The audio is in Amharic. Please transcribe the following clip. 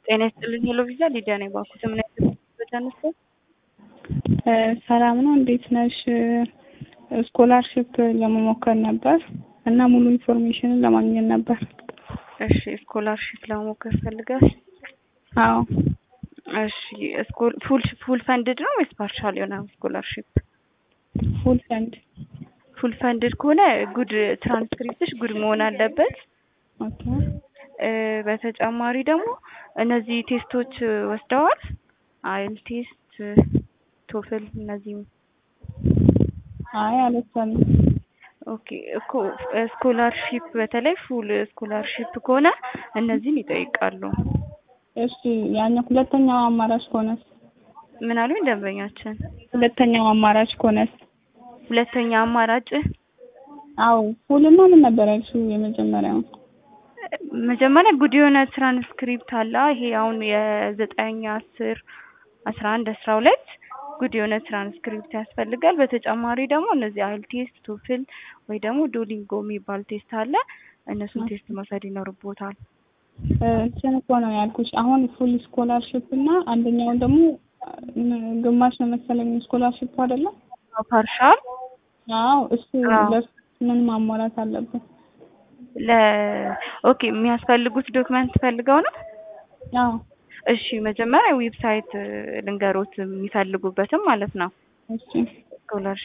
ጤና ይስጥልኝ ሄሎ ቪዛ ሊዲያ ነኝ። ባኩ ምን አይነት በተነሳ ሰላም ነው፣ እንዴት ነሽ? ስኮላርሽፕ ለመሞከር ነበር እና ሙሉ ኢንፎርሜሽንን ለማግኘት ነበር። እሺ ስኮላርሽፕ ለመሞከር ፈልጋል? አዎ። እሺ ስኮል ፉል ፉል ፈንድድ ነው ወይስ ፓርሻል የሆነ ስኮላርሽፕ? ፉል ፈንድ። ፉል ፈንድድ ከሆነ ጉድ ትራንስክሪፕትሽ ጉድ መሆን አለበት። ኦኬ። በተጨማሪ ደግሞ እነዚህ ቴስቶች ወስደዋል። አይል ቴስት፣ ቶፍል እነዚህ አይ አልወሰንም። ኦኬ እኮ ስኮላርሺፕ በተለይ ፉል ስኮላርሺፕ ከሆነ እነዚህን ይጠይቃሉ። እሺ ያኛው ሁለተኛው አማራጭ ከሆነስ? ምን አሉኝ ደንበኛችን? ሁለተኛው አማራጭ ከሆነስ? ሁለተኛ አማራጭ አዎ ፉልና ምን ነበር ያልሽው? የመጀመሪያው መጀመሪያ ጉድ የሆነ ትራንስክሪፕት አለ። ይሄ አሁን የዘጠኝ አስር አስራ አንድ አስራ ሁለት ጉድ የሆነ ትራንስክሪፕት ያስፈልጋል። በተጨማሪ ደግሞ እነዚህ አይል ቴስት፣ ቶፍል ወይ ደግሞ ዶሊንጎ የሚባል ቴስት አለ። እነሱን ቴስት መውሰድ ይኖርቦታል። እንትን እኮ ነው ያልኩሽ። አሁን ፉል ስኮላርሽፕ እና አንደኛውን ደግሞ ግማሽ ነው መሰለኝ ስኮላርሽፕ አይደለም? ፓርሻል አዎ እሱ ለሱ ምን ማሟላት አለብን? ለ ኦኬ የሚያስፈልጉት ዶክመንት ፈልገው ነው? አዎ እሺ መጀመሪያ ዌብሳይት ልንገሮት የሚፈልጉበትም ማለት ነው። እሺ ስኮላርሽፕ